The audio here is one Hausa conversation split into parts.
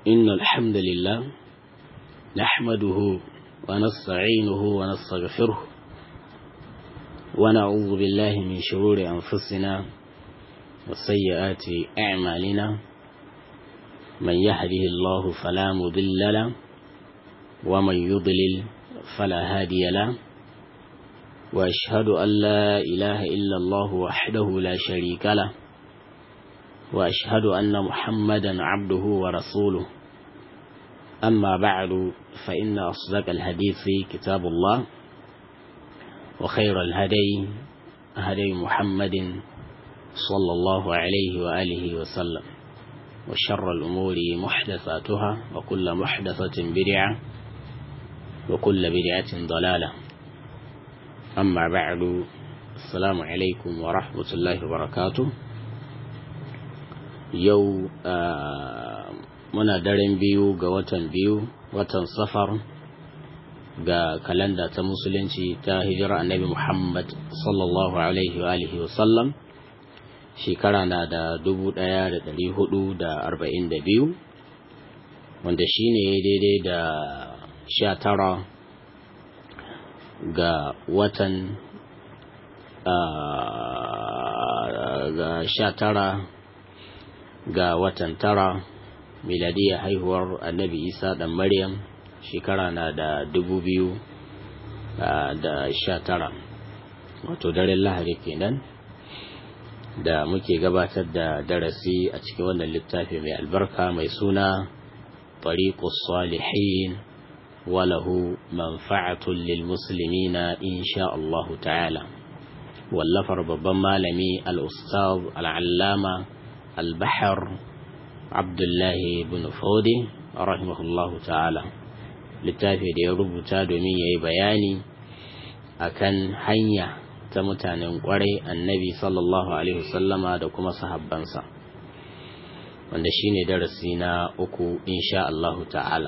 إن الحمد لله نحمده ونستعينه ونستغفره ونعوذ بالله من شرور أنفسنا وسيئات أعمالنا من يهده الله فلا مضل له ومن يضلل فلا هادي له وأشهد أن لا إله إلا الله وحده لا شريك له وأشهد أن محمدا عبده ورسوله أما بعد فإن أصدق الحديث كتاب الله وخير الهدي هدي محمد صلى الله عليه وآله وسلم وشر الأمور محدثاتها وكل محدثة بدعة وكل بدعة ضلالة أما بعد السلام عليكم ورحمة الله وبركاته yau muna daren biyu ga watan biyu watan safar ga kalanda ta musulunci ta hijira annabi muhammad sallallahu alaihi wa alihi wasallam shekara na da dubu daya da dari hudu da arba'in da biyu wanda shi ne daidai da sha tara ga watan ga sha tara ga watan tara miladiyar haihuwar annabi isa dan maryam shekara na da dubu biyu da sha tara wato daren lahari kenan da muke gabatar da darasi a cikin wannan littafi mai albarka mai suna tariqus salihin walahu manfa'atun lil muslimina insha Allah ta'ala wallafar babban malami al-ustaz al-allama البحر عبد الله بن فودي رحمه الله تعالى littafi da ya rubuta domin ya yi bayani akan hanya ta mutanen kwarai annabi sallallahu alaihi wasallama da kuma sahabbansa wanda shine darasi na uku insha Allah ta'ala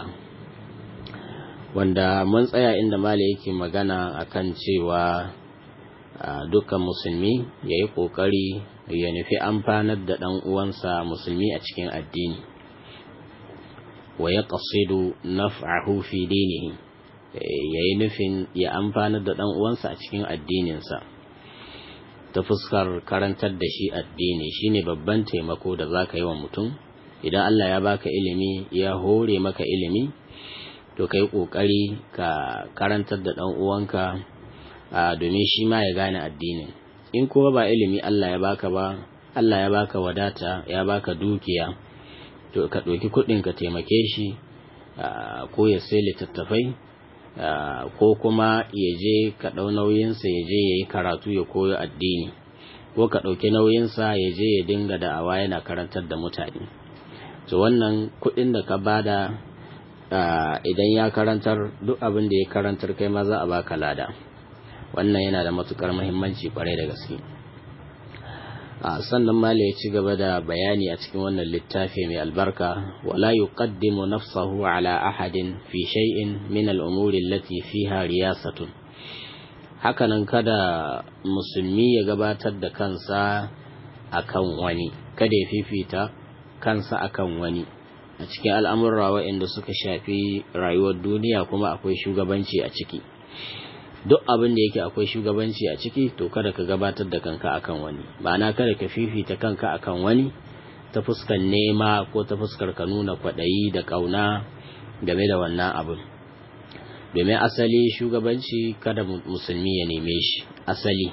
wanda mun tsaya inda mala yake magana akan cewa dukkan musulmi ya yi ƙoƙari ya nufi amfanar da ɗan uwansa musulmi a cikin addini wa ya ƙasidu naf'ahu fi dinihi ya yi nufin ya amfanar da ɗan uwansa a cikin addininsa ta fuskar karantar da shi addini shine babban taimako da za ka yi wa mutum idan Allah ya baka ilimi ya hore maka ilimi to ka yi ƙoƙari ka karantar da ɗan uwanka domin shi ma ya gane addinin in kuma ba ilimi Allah ya baka ba Allah ya baka wadata ya baka dukiya to ka ɗauki kuɗin ka taimake shi ko ya sai littattafai ko kuma ya je ka ɗau nauyinsa ya je ya yi karatu ya koyo addini ko ka ɗauki nauyinsa ya je ya dinga da'awa yana karantar da mutane to wannan kuɗin da ka bada idan ya karantar duk abin da ya karantar kai ma za a baka lada wannan yana da matukar muhimmanci kwarai da gaske a sannan mala ya ci gaba da bayani a cikin wannan littafi mai albarka wala yuqaddimu nafsahu ala ahadin fi shay'in min al-umuri allati fiha riyasatun hakanan kada musulmi ya gabatar da kansa akan wani kada ya fifita kansa akan wani a cikin al'amurra waɗanda suka shafi rayuwar duniya kuma akwai shugabanci a ciki duk abin da yake akwai shugabanci a ciki to kada ka gabatar da kanka akan wani ma'ana kada ka fifita kanka akan wani ta fuskar nema ko ta fuskar ka nuna kwaɗayi da ƙauna game da wannan abin domin asali shugabanci kada musulmi ya neme shi asali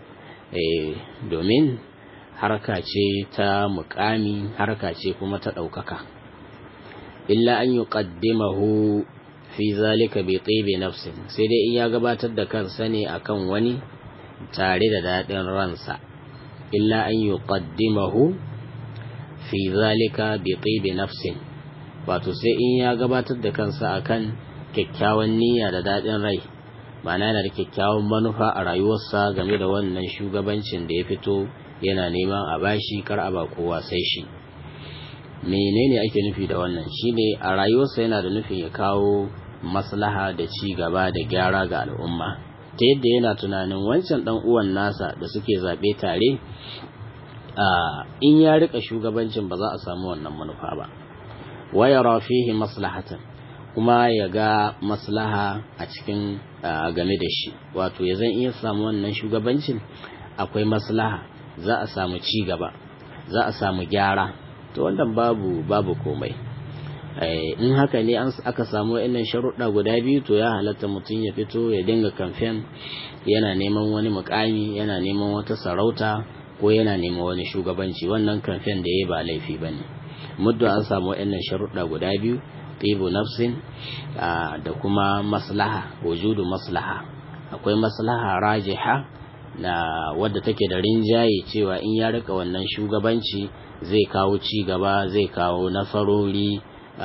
domin harka ce ta mukami harka ce kuma ta ɗaukaka illa an yi ƙaddimahu fi zalika bi tsibi nafsin sai dai in ya gabatar da kansa ne akan wani tare da daɗin ransa illa an yi ƙaddimahu fi zalika bi tsibi nafsin wato sai in ya gabatar da kansa akan kyakkyawan niyya da daɗin rai ma'ana yana da kyakkyawan manufa a rayuwarsa game da wannan shugabancin da ya fito yana neman a bashi kar a ba kowa sai shi menene ake nufi da wannan shine a rayuwarsa yana da nufin ya kawo maslaha da ci gaba da gyara ga al'umma ta yadda yana tunanin wancan dan uwan nasa da suke zaɓe tare in ya rika shugabancin ba za a samu wannan manufa ba wa yara fihi maslahatan kuma ya ga maslaha a cikin game da shi wato ya zan iya samu wannan shugabancin akwai maslaha za a samu ci gaba za a samu gyara to wannan babu babu komai in haka ne aka samu wa'annan sharuɗa guda biyu to ya halatta mutum ya fito ya dinga kamfen yana neman wani mukami yana neman wata sarauta ko yana neman wani shugabanci wannan kamfen da ya ba laifi ba ne muddin an samu wa'annan sharuɗa guda biyu tibu nafsin da kuma maslaha wujudu maslaha akwai maslaha rajiha na wadda take da rinjaye cewa in ya rika wannan shugabanci zai kawo ci gaba zai kawo nasarori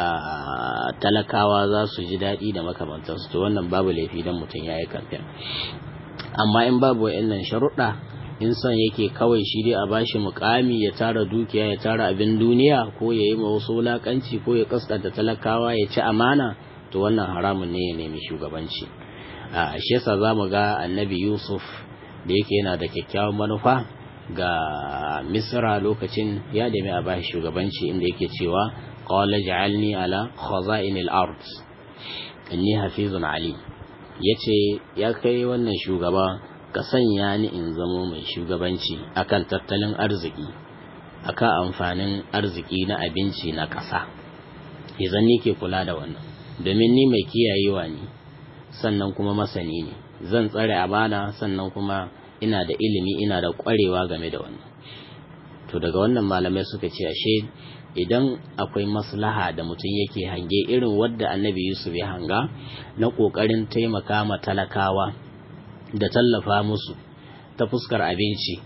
talakawa za su ji daɗi da makamantansu to wannan babu laifi don mutum ya yi kamfen amma in babu wa'annan sharuɗa in son yake kawai shi dai a bashi mukami ya tara dukiya ya tara abin duniya ko ya yi wasu wulakanci ko ya kaskanta talakawa ya ci amana to wannan haramun ne ya nemi shugabanci a shi yasa za mu ga annabi yusuf da yake yana da kyakkyawan manufa ga misra lokacin ya nemi a bashi shugabanci inda yake cewa qala ja'alni ala khaza'inil ard inni hafizun ali yace ya kai wannan shugaba ka sanya ni in zamo mai shugabanci akan tattalin arziki akan amfanin arziki na abinci na ƙasa idan ni ke kula da wannan domin ni mai kiyayewa ne sannan kuma masani ne zan tsare amana sannan kuma ina da ilimi ina da ƙwarewa game da wannan to daga wannan malamai suka ce ashe idan akwai maslaha da mutum yake hange irin wadda annabi yusuf ya hanga na ƙoƙarin taimaka ma talakawa da tallafa musu ta fuskar abinci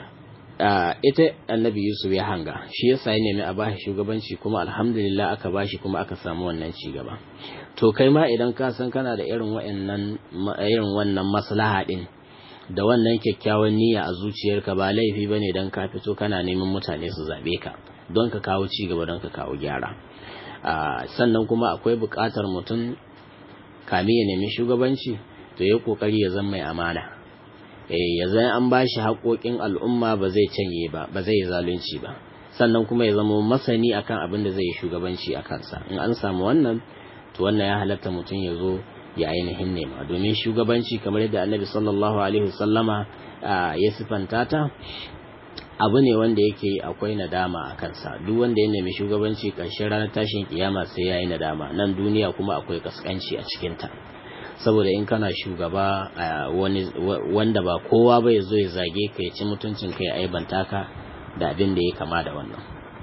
ita annabi yusuf ya hanga shi yasa ya nemi a bashi shugabanci kuma alhamdulillah aka bashi kuma aka samu wannan ci gaba to kai ma idan ka san kana da irin wa'annan irin wannan maslaha din da wannan kyakkyawan niyya a zuciyarka ba laifi bane dan ka fito kana neman mutane su zabe ka don ka kawo ci gaba don ka kawo gyara sannan kuma akwai buƙatar mutum kame ya nemi shugabanci to ya kokari ya zama mai amana ya zai an ba shi haƙoƙin al'umma ba zai canye ba ba zai zalunci ba sannan kuma ya zama masani akan abin da zai yi shugabanci a kansa in an samu wannan to wannan ya halatta mutum ya zo ya ainihin nema domin shugabanci kamar yadda annabi sallallahu alaihi wasallama ya sifanta ta abu ne wanda yake akwai nadama a kansa duk wanda ya nemi shugabanci ƙarshen ranar tashin kiyama sai ya yi nadama nan duniya kuma akwai kaskanci a cikinta saboda in kana shugaba wanda ba kowa ba ya zo ya zage ka ya ci mutuncin ka ya aibanta ka da abin da ya kama da wannan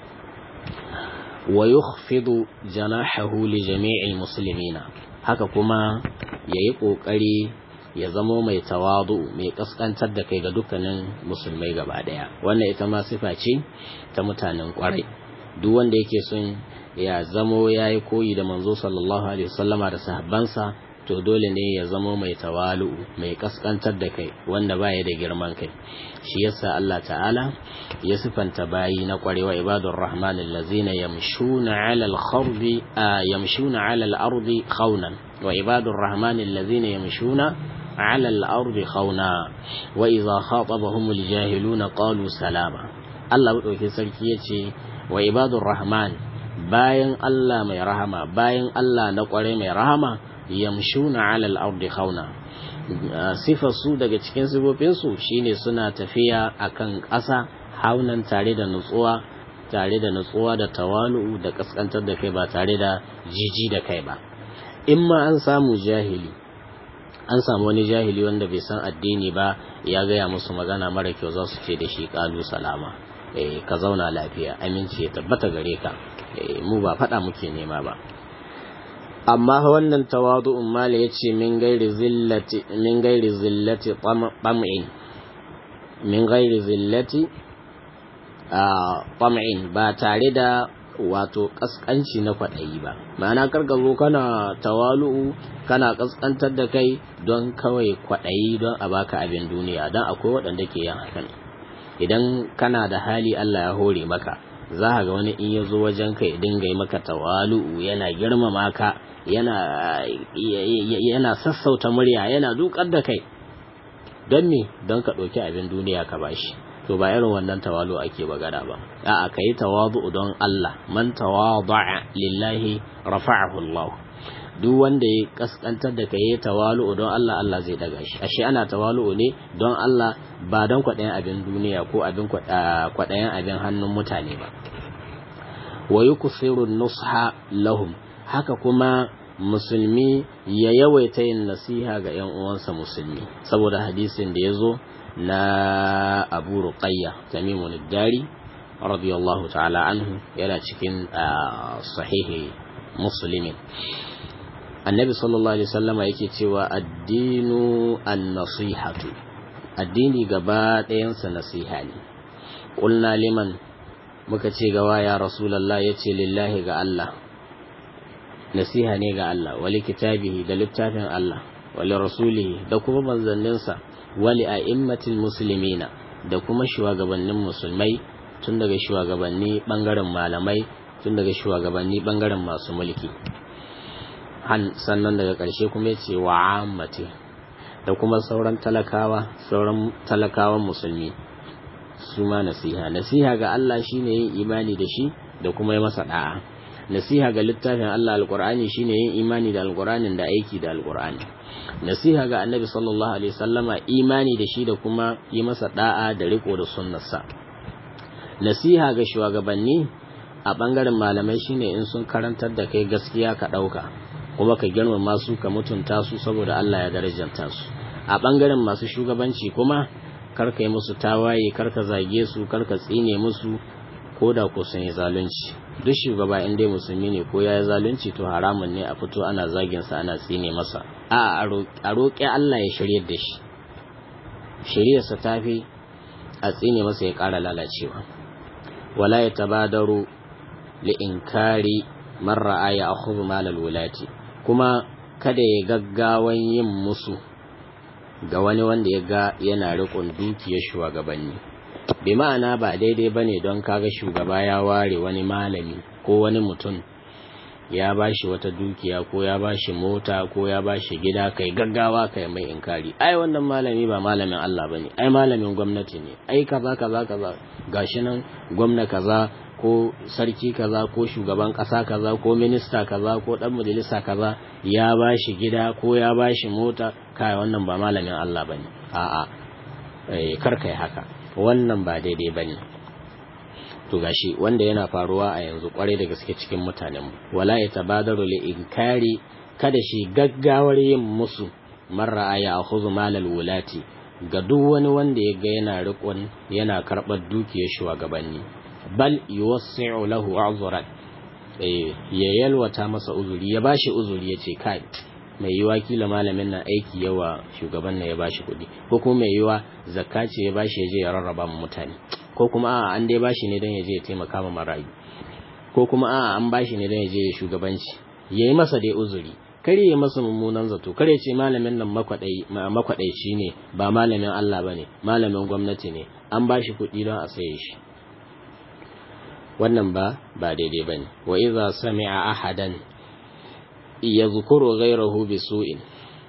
wa yukhfidu janahahu li jami'il muslimina haka kuma yayi kokari ya zamo mai tawadu mai kaskantar da kai ga dukkanin musulmai gaba daya wannan ita ma sifa ce ta mutanen kwarai duk wanda yake son ya zamo yayi koyi da manzo sallallahu alaihi wasallama da sahabbansa to dole ne ya zamo mai tawalu mai kaskantar da kai wanda baya da girman kai shi yasa Allah ta'ala ya sifanta bayi na kwarewa ibadur rahman allazina yamshuna 'ala al-khardi yamshuna 'ala al-ardi khawnan wa ibadur rahman allazina yamshuna 'ala al-ardi khawna wa idha khatabahum al-jahiluna qalu salama Allah madaukin sarki yace wa ibadur rahman bayan Allah mai rahama bayan Allah na kware mai rahama yamshuna ala al-ardi khawna sifar su daga cikin sifofin su shine suna tafiya akan ƙasa haunan tare da nutsuwa tare da nutsuwa da tawalu da kaskantar da kai ba tare da jiji da kai ba in ma an samu jahili an samu wani jahili wanda bai san addini ba ya gaya musu magana mara kyau za su ce da shi kalu salama ka zauna lafiya aminci ya tabbata gare ka mu ba faɗa muke nema ba amma wannan tawadu'un mala yace min gairi zillati min gairi zillati tam'in min gairi zillati tam'in ba tare da wato kaskanci na kwaɗayi ba ma'ana karka zo kana tawalu'u kana kaskantar da kai don kawai kwaɗayi don a baka abin duniya don akwai waɗanda ke yin hakan idan kana da hali Allah ya hore maka za ga wani in ya zo wajen ka ya dinga yi maka tawalu'u yana girmama ka yana yana sassauta murya yana dukar da kai don me don ka ɗauki abin duniya ka bashi to ba irin wannan tawalu ake magana ba a'a kai tawadu don Allah man tawada'a lillahi rafa'ahu Allah duk wanda ya kaskantar da kai tawalu don Allah Allah zai daga shi ashe ana tawalu ne don Allah ba don kwaɗayan abin duniya ko abin kwaɗayan abin hannun mutane ba wa yuksiru nusha lahum haka kuma musulmi ya yawaita yin nasiha ga ‘yan uwansa musulmi saboda hadisin da ya zo na abu ruqayya tamimun dari radiyallahu ta'ala anhu yana cikin sahihi muslimin annabi sallallahu alaihi wasallama yake cewa addinu an-nasihatu addini gaba ɗayansa nasiha ne ƙulna liman muka ce gawa ya rasulallah ya ce lillahi ga Allah nasiha ne ga Allah wali kitabihi da littafin Allah wali rasulihi da kuma manzanninsa wali a'immatil muslimina da kuma shugabannin musulmai tun daga shugabanni bangaren malamai tun daga shugabanni bangaren masu mulki sannan daga ƙarshe kuma ya ce wa ammati da kuma sauran talakawa sauran talakawan musulmi su ma nasiha nasiha ga Allah shine yin imani da shi da kuma yi masa da'a nasiha ga littafin Allah alqur'ani shine yin imani da alqur'anin da aiki da alqur'ani nasiha ga annabi sallallahu alaihi wasallama imani da shi da kuma yi masa da'a da riko da sunnarsa nasiha ga shugabanni a bangaren malamai shine in sun karantar da kai gaskiya ka dauka kuma ka girmama su ka mutunta su saboda Allah ya darajanta su a bangaren masu shugabanci kuma karka yi musu tawaye karka zage su karka tsine musu ko da ko sun yi zalunci duk shugaba in dai musulmi ne ko ya yi zalunci to haramun ne a fito ana zagin sa ana tsine masa a a roƙi Allah ya shiryar da shi shiryarsa ta fi a tsine masa ya ƙara lalacewa wala ya tabadaru li inkari man ra'a ya akhudhu malal wulati kuma kada ya gaggawan yin musu ga wani wanda ya ga yana riƙon dukiyar shugabanni bi ma'ana ba daidai bane don kaga shugaba ya ware wani malami ko wani mutum ya bashi wata dukiya ko ya bashi mota ko ya bashi gida kai gaggawa kai mai inkari ai wannan malami ba malamin Allah bane ai malamin gwamnati ne ai kaza kaza kaza gashi nan gwamna kaza ko sarki kaza ko shugaban kasa kaza ko minista kaza ko dan majalisa kaza ya bashi gida ko ya bashi mota kai wannan ba malamin Allah bane a'a eh kar kai haka wannan ba daidai bane to gashi wanda yana faruwa a yanzu kwarai da gaske cikin mutanen wala ya tabadaru li inkari kada shi gaggawar yin musu marra ya akhudhu malal wulati ga duk wani wanda ya ga yana riƙon yana karɓar dukiyar shugabanni bal yuwassi'u lahu uzran eh ya yalwata masa uzuri ya bashi uzuri yace kai mai yiwa kila malamin nan aiki yawa shugaban nan ya bashi kuɗi ko kuma mai yiwa zakka ce ya bashi ya je ya rarraba mu mutane ko kuma a'a an dai bashi ne don ya je ya taimaka ma marayu ko kuma a'a an bashi ne don ya je ya shugabanci yayi masa dai uzuri kare ya masa mummunan zato kare ce malamin nan makwadaici ne ba malamin Allah bane malamin gwamnati ne an bashi kuɗi don a saye shi wannan ba ba daidai bane wa idza sami'a ahadan yadhkuru ghayrahu bisu'in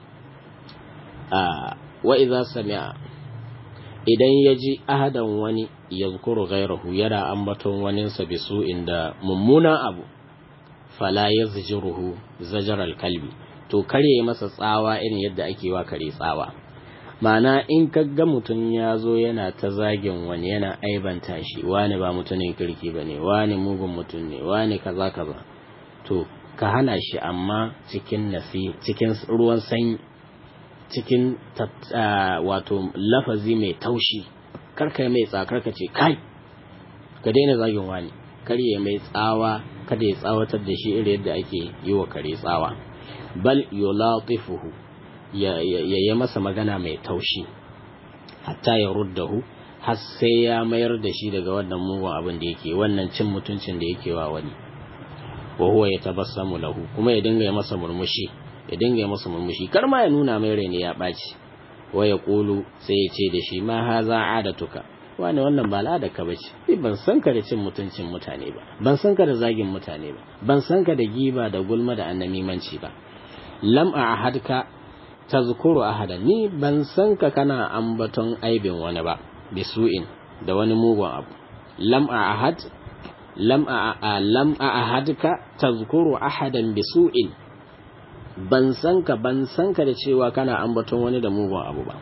a wa idza sami'a idan ya ji ahadan wani yadhkuru ghayrahu yana ambaton waninsa bisu'in da mummunan abu fala yazjuruhu zajaral kalbi to kare masa tsawa irin yadda ake wa kare tsawa ma'ana in ga mutum ya zo yana ta zagin wani yana aibanta shi wani ba mutumin kirki ba ne wani mugun mutum ne wani kaza kaza to ka hana shi amma cikin nasi cikin ruwan sanyi cikin wato lafazi mai taushi karka mai tsakar ka ce kai ka daina zagin wani kar ya mai tsawa kada ya tsawatar da shi irin yadda ake yi wa kare tsawa bal yulatifuhu ya yi masa magana mai taushi hatta ya ruddahu har sai ya mayar da shi daga wannan mugun abin da yake wannan cin mutuncin da yake wa wani wa huwa yatabassamu lahu kuma ya dinga masa murmushi ya dinga masa murmushi kar ma ya nuna mai rai ne ya ɓaci wa ya ƙulu sai ya ce da shi ma haza adatuka wani wannan ba al'ada ka bace ban san ka da cin mutuncin mutane ba ban san ka da zagin mutane ba ban san ka da giba da gulma da annamimanci ba lam a ahadka tazkuru ahada ni ban san ka kana ambaton aibin wani ba bisu'in da wani mugun abu lam a ahad lam a lam a ahadka tazkuru ahadan bisu'in ban san ka ban san ka da cewa kana ambaton wani da mugun abu ba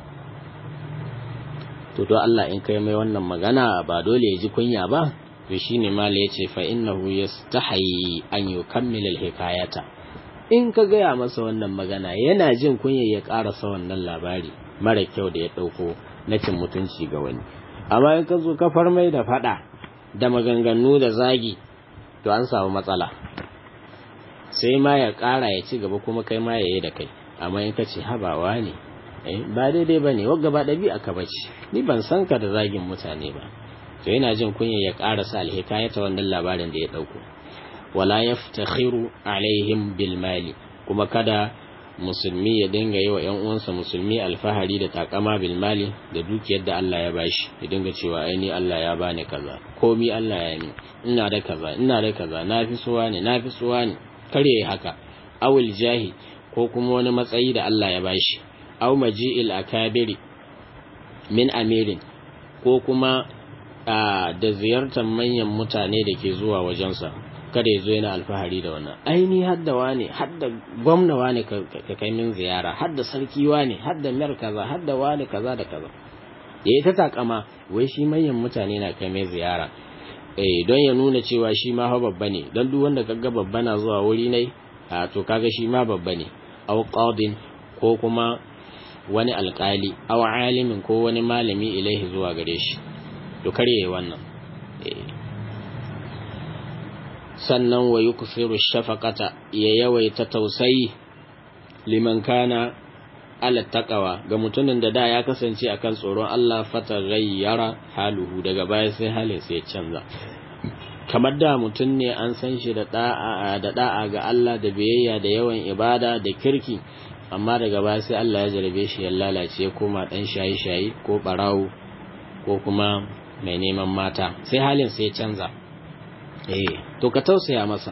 to to Allah in kai mai wannan magana ba dole ya ji kunya ba to shine mala yace fa innahu yastahi an yukammila alhikayata in ka gaya masa wannan magana yana jin kunya ya karasa wannan labari mara kyau da ya dauko na cin mutunci ga wani amma in ka zo ka farmai da fada da maganganu da zagi to an samu matsala sai ma ya kara ya ci gaba kuma kai ma ya yi da kai amma in ka ce habawa ne ba daidai ba ne wagga ba ɗabi'a ka bace ni ban san ka da zagin mutane ba to yana jin kunya ya ƙarasa alhikaya ta wannan labarin da ya ɗauko wala yaftakhiru alaihim bil mali kuma kada musulmi ya dinga yi wa ƴan uwansa musulmi alfahari da takama bil mali da dukiyar da Allah ya bashi ya dinga cewa ai ni Allah ya bani kaza komi Allah ya yi ina da kaza ina da kaza na fi suwa ne na fi suwa ne kare haka awil jahi ko kuma wani matsayi da Allah ya bashi aw maji'il akabiri min amirin ko kuma da ziyartar manyan mutane da ke zuwa wajensa kada ya zo yana alfahari da wannan aini hadda wane hadda gwamna wane ka kai min ziyara hadda sarki wane hadda mer kaza hadda wane kaza da kaza yayi ta takama wai shi manyan mutane na kai mai ziyara eh don ya nuna cewa shi ma fa babba ne don duk wanda kaga babba na zuwa wuri ne a to kaga shi ma babba ne aw qadin ko kuma wani alkali aw alimin ko wani malami ilaihi zuwa gare shi to kare wannan sannan wa yukfiru shafaqata ya yawaita tausayi liman kana ala taqwa ga mutumin da da ya kasance akan tsoron Allah fata gayyara haluhu daga baya sai halin sai canza kamar da mutum ne an san shi da da'a da da'a ga Allah da biyayya da yawan ibada da kirki amma daga baya sai Allah ya jarabe shi ya lalace ya koma dan shayi-shayi ko barawo ko kuma mai neman mata sai halin sai canza eh to ka tausaya masa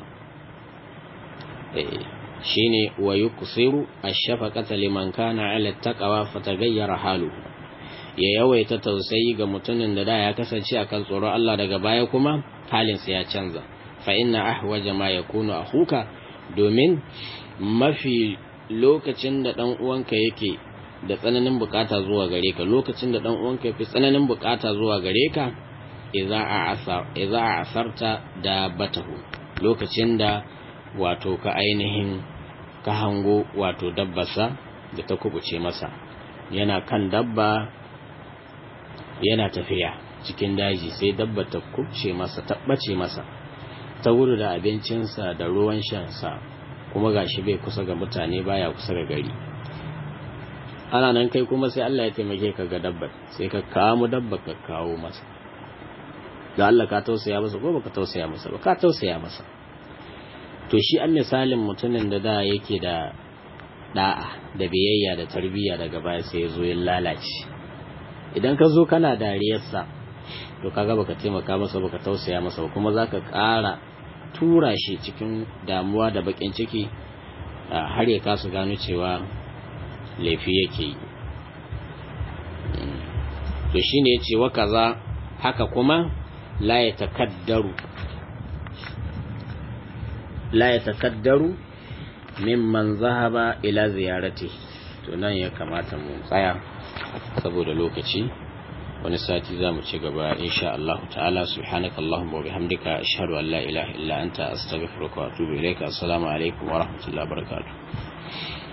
eh shine wa yuksiru ash-shafaqata liman kana 'ala taqwa fataghayyara halu ya yawaita tausayi ga mutumin da da ya kasance akan tsoron Allah daga baya kuma halin sa ya canza fa inna ahwaja ma yakunu akhuka domin mafi lokacin da ɗan uwanka yake da tsananin bukata zuwa gare ka lokacin da ɗan uwanka yafi tsananin bukata zuwa gare ka idza a asarta da batahu lokacin da wato ka ainihin ka hango wato dabbarsa da ta kubuce masa yana kan dabba yana tafiya cikin daji sai dabba ta kubce masa ta ɓace masa ta wuri da abincinsa da ruwan shansa kuma gashi bai kusa ga mutane baya kusa ga gari ana nan kai kuma sai Allah ya taimake ka ga dabbar sai ka kamo dabbar ka kawo masa da Allah ka tausaya masa ko baka tausaya masa ba ka tausaya masa to shi an misalin mutumin da da yake da da'a da biyayya da tarbiyya daga baya sai ya zo ya lalace idan ka zo kana dariyarsa to kaga baka taimaka masa baka tausaya masa ba kuma zaka ƙara tura shi cikin damuwa da bakin ciki har ya kasu gano cewa laifi yake yi to shine ya ce wa kaza haka kuma la ya takaddaru la ya takaddaru mimman zahaba ila ziyarati to nan ya kamata mu tsaya saboda lokaci wani sati za mu ci gaba insha Allah ta'ala subhanaka Allahumma wa bihamdika ashhadu an la ilaha illa anta astaghfiruka wa atubu ilayka assalamu alaikum wa rahmatullahi wa barakatuh